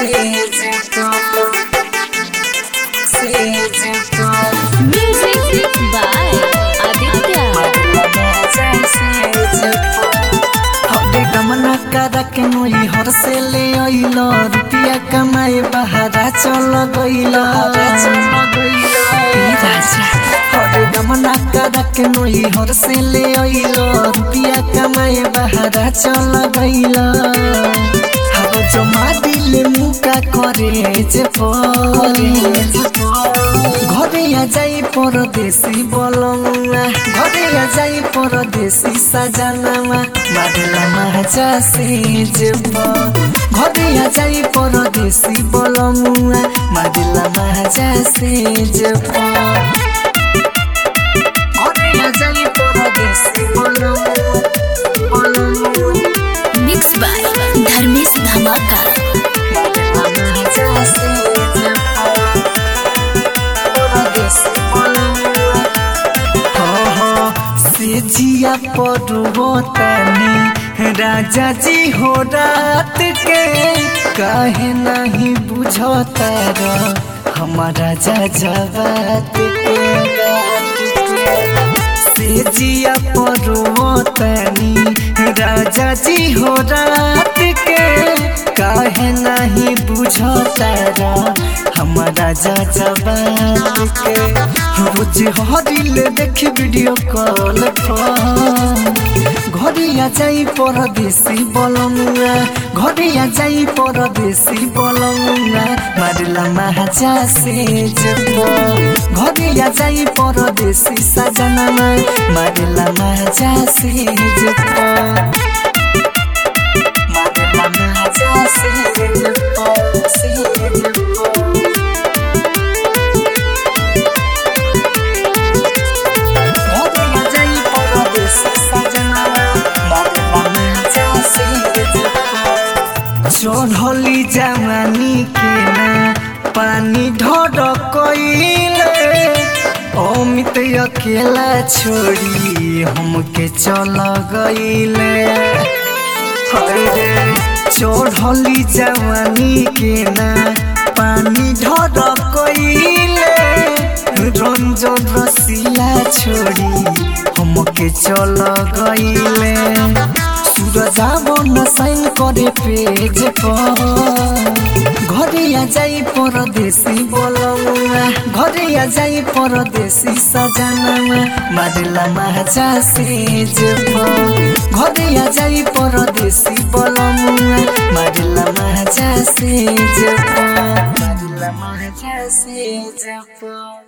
Music by Aditya. गमना करा के मोई हर से ले अइल रुपिया कमाए बहारा चल गइल हरे गमना करा के मोई हर से ले अइल रुपिया कमाए बहारा चल गइल हव जमा दिले मुका करे जे परे ঘরে যাই পরদেশি বলমা ঘরে যাই পরদেশি সাজানামা বাদলা মাহাজা সে যাব ঘরে যাই পরদেশি বলমা বাদলা মাহাজা সে যাব ঘরে যাই পরদেশি বলমা বলমা Mixed by Dharmesh Dhamaka. जिया पड़ुतानी राजा जी हो रात के काहे नहीं बुझता हमारा राजा जवात के से जिया पड़ुतानी राजा जी हो रात के काहे नहीं बुझता हमारा जा जवात के रोज हरिल देखी वीडियो कॉल घरिया जाई परदेसी बलमुआ घरिया जाई परदेसी बलमुआ मारिला महाजा से जब घरिया जाई परदेसी सजनमा मारिला महाजा से जब मारिला महाजा से जब से जब चढ़ली जवानी के ना पानी ढर कइले अमित अकेला छोड़ी हमके चल गइले हरे चढ़ली जवानी के ना पानी ढर कइले रंजन रसिला छोड़ी हमके चल गइले सूरज न साइन करे पेज पर घरिया जाई परदेसी बोलौआ घरिया जाई परदेसी सजनमा मारिला महाजा से जब घरिया जाई परदेसी बोलौआ मारिला महाजा से जब मारिला महाजा से जब